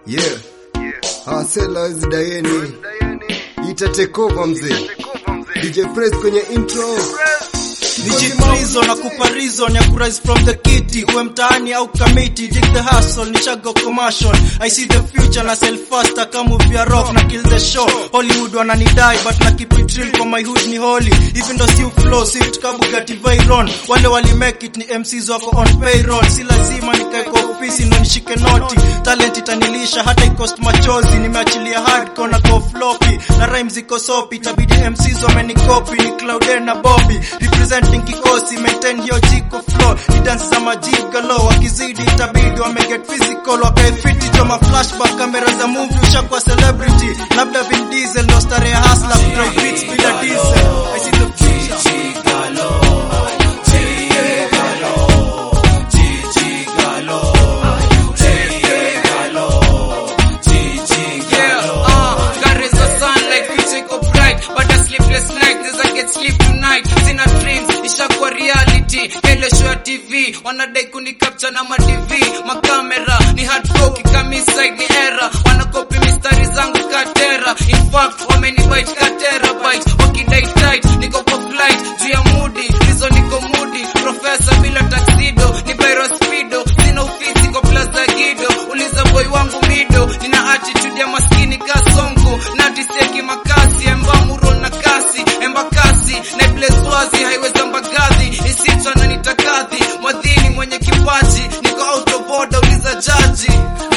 Yeah. Hasela hizi dayeni. Ita take over mzee. DJ Press kwenye intro. Nijikrizo na kupa reason ya kurise from the kitty uwe mtaani au kamiti dig the hustle ni chago commercial I see the future na sell faster kama movie ya rock na kill the show Hollywood wananidai but na keep it real kwa my hood ni holy even though si flow swift kabugati Veyron wale wali make it ni MCs wako on payroll si lazima nikae kwa ofisi ndo nishike noti talent itanilisha hata ikost machozi nimeachilia hardcore na go floppy na rhymes ziko sopi itabidi MCs wamenikopi ni Claude na Bobby representing kikosi maintain hiyo jiko flow ni dance za majigalo wakizidi itabidi wame get physical wakae fiti choma flashback kamera za movie ushakuwa celebrity labda Vin Diesel ndo starehe hustler drive beats bila diesel I see the future Yeah, uh, carries the sunlight, future iko bright, but a sleepless night, neza get sleep tonight. Sina dreams, ishakuwa reality. Kele show ya TV, wanadai kuni capture na ma TV, makamera ni hard fork, kami side ni era, wanakopi mistari zangu katera. In fact, wameni bite katera bite, wakidai tight, niko kwa flight, juu ya moody, hizo niko moody, professor bila tuxedo, ni Byro Speedo, sina ofisi kwa Plaza Gido, uliza boy wangu mido, nina attitude ya maskini kasongo, natiseki makasi, emba muro na kasi, emba kasi, na bleswazi, haiweza mbagazi, isitwa na nitakadhi, mwadhini mwenye kipaji, niko out of order, uliza jaji.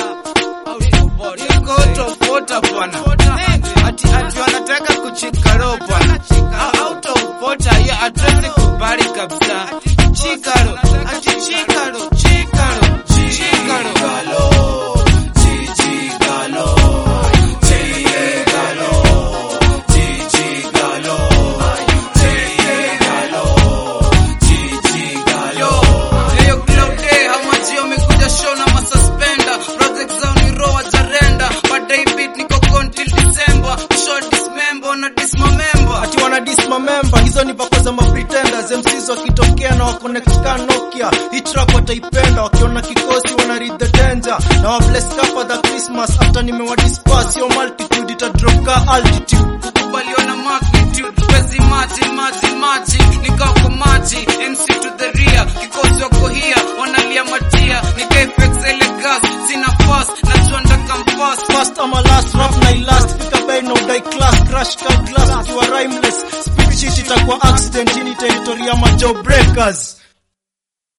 Niko out of order bwana. Ati ati wanataka kuchika roho bwana. Out of order, hiyo hatuwezi kubali kabisa. Chikaro, ati chikaro, chikaro, chikaro. Yo, Leo Cloude, hamaji wamekuja show na masuspender. Project zao ni raw wajarenda. Baadaye beat niko con till December. Show dismember na dismember. ati wana dismember hizo ni vako za mapretenders MCs wakitokea na waconnect ka Nokia hii track wataipenda wakiona kikosi wana read the danger na wa bless kapa the Christmas after nimewa disperse yo multitude ita drop ka altitude kukubaliwa na magnitude wezi maji maji maji nikako maji MC to the rear kikosi wako hia wanalia matia nikaefexele gas sina fast najua ndakamfast first ama last rap na ilast fika by no die class crash ka glass ukiwa rhymeless speed shit itakuwa accident hii ni territory ya majo breakers